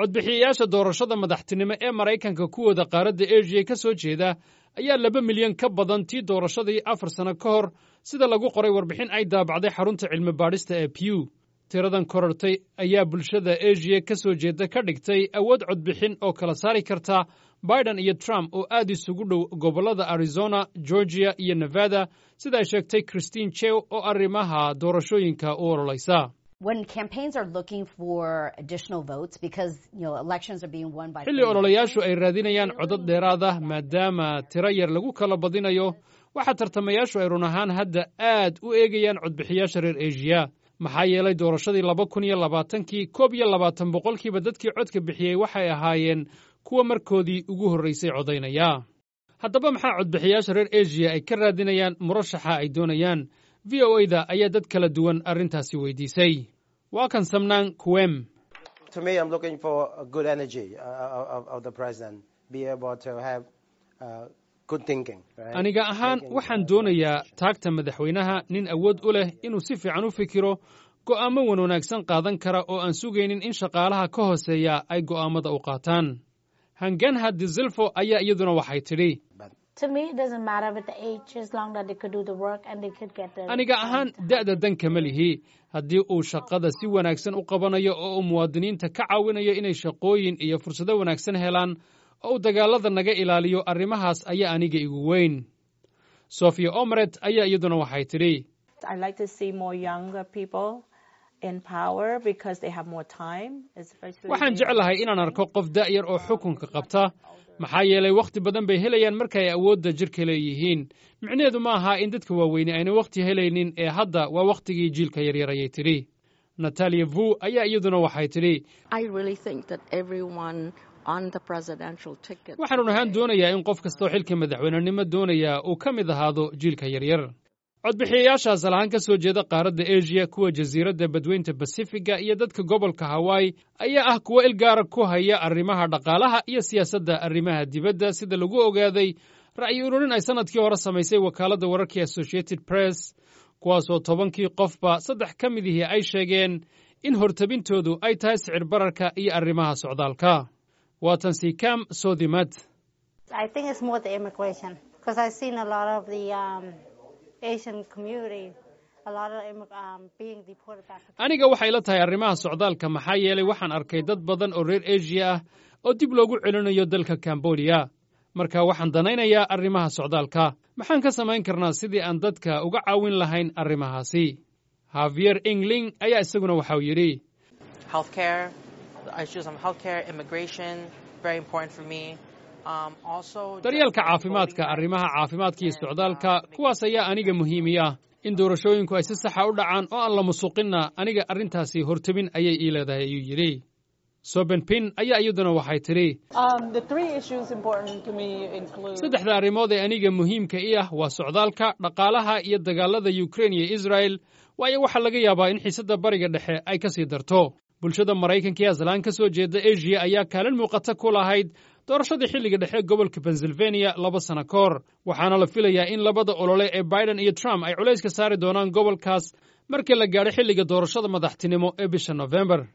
codbixiyayaasha doorashada madaxtinimo ee maraykanka kuwooda qaaradda eshiya ka soo jeeda ayaa laba milyan ka badan tii doorashadii afar sano ka hor sida lagu qoray warbixin ay daabacday xarunta cilmi baadhista ee pew tiradan korortay ayaa bulshada eshiya ka soo jeeda ka dhigtay awood codbixin oo kala saari karta biden iyo trump oo aad isugu dhow gobollada arizona georgia iyo nevada sida ay sheegtay christine chew oo arrimaha doorashooyinka u ololaysa xilli ololayaashu ay raadinayaan codad dheeraad ah maadaama tiro yar lagu kala badinayo waxaa tartamayaashu ay run ahaan hadda aad u eegayaan codbixiyaasha reer eshiya maxaa yeelay doorashadii laba kun iyo labaatankii koob iyo labaatan boqolkiiba dadkii codka bixiyey waxay ahaayeen kuwa markoodii ugu horraysay codaynaya haddaba maxaa codbixiyaasha reer eshiya ay ka raadinayaan murashaxa ay doonayaan v o e da ayaa dad kala duwan arrintaasi weydiisay waa kan samnaan kuwem aniga ahaan waxaan doonayaa taagta madaxweynaha nin awood u leh inuu si fiican u fikiro go'aamo wan wanaagsan qaadan kara oo aan sugaynin in shaqaalaha ka hooseeya ay go'aammada u qaataan hanganha dizilfo ayaa iyaduna waxay tidhi aniga ahaan da'da danka ma lihi haddii uu shaqada si wanaagsan u qabanayo oo uu muwaadiniinta ka caawinayo inay shaqooyin iyo fursado wanaagsan helaan oo uu dagaallada naga ilaaliyo arrimahaas ayaa aniga igu weyn sofia omret ayaa iyaduna waxay tidhi waxaan jeclahay inaan arko qof da'yar oo xukunka qabta maxaa yeelay wakhti badan bay helayaan markaay awoodda jirka leeyihiin micnaheedu ma aha in dadka waaweyne ayna wakhti helaynin ee hadda waa wakhtigii jiilka yaryar ayay tidhi natalia vu ayaa iyaduna waxay tidhi waxaan run ahaan doonayaa in qof kastoo xilka madaxweynenimo doonaya uu ka mid ahaado jiilka yaryar codbixiyayaashaas alahaan ka soo jeeda qaaradda eshiya kuwa jasiiradda badweynta basifiga iyo dadka gobolka hawaii ayaa ah kuwo ilgaara ku haya arrimaha dhaqaalaha iyo siyaasadda arrimaha dibadda sida lagu ogaaday ra'yi ururin ay sannadkii hore samaysay wakaaladda wararkii associated press kuwaasoo tobankii qofba saddex ka midihii ay sheegeen in hortabintoodu ay tahay sicir bararka iyo arrimaha socdaalka waa tan sikam sodimad aniga waxay la tahay arrimaha socdaalka maxaa yeelay waxaan arkay dad badan oo reer eshiya ah oo dib loogu celinayo dalka kambodiya marka waxaan danaynayaa arrimaha socdaalka maxaan ka samayn karnaa sidii aan dadka uga caawin lahayn arrimahaasi havier ingling ayaa isaguna waxau yidhi daryeelka caafimaadka arrimaha caafimaadka iyo socdaalka kuwaas ayaa aniga muhiimi ah in doorashooyinku ay si saxa u dhacaan oo aan la musuqinna aniga arrintaasi hortebin ayay ii leedahay ayuu yidhi sobenpin ayaa iyaduna waxay tidhi saddexda arrimood ee aniga muhiimka i ah waa socdaalka dhaqaalaha iyo dagaalada yukrain iyo israel waayo waxaa laga yaabaa in xiisadda bariga dhexe ay ka sii darto bulshada maraykanka ee aslaan ka soo jeeda eshiya ayaa kaalin muuqata ku lahayd doorashadii xilliga dhexe gobolka pennsylvania laba sano ka hor waxaana la filayaa in labada olole ee biden iyo trump ay culayska saari doonaan gobolkaas markii la gaadho xilliga doorashada madaxtinimo ee bisha nofembar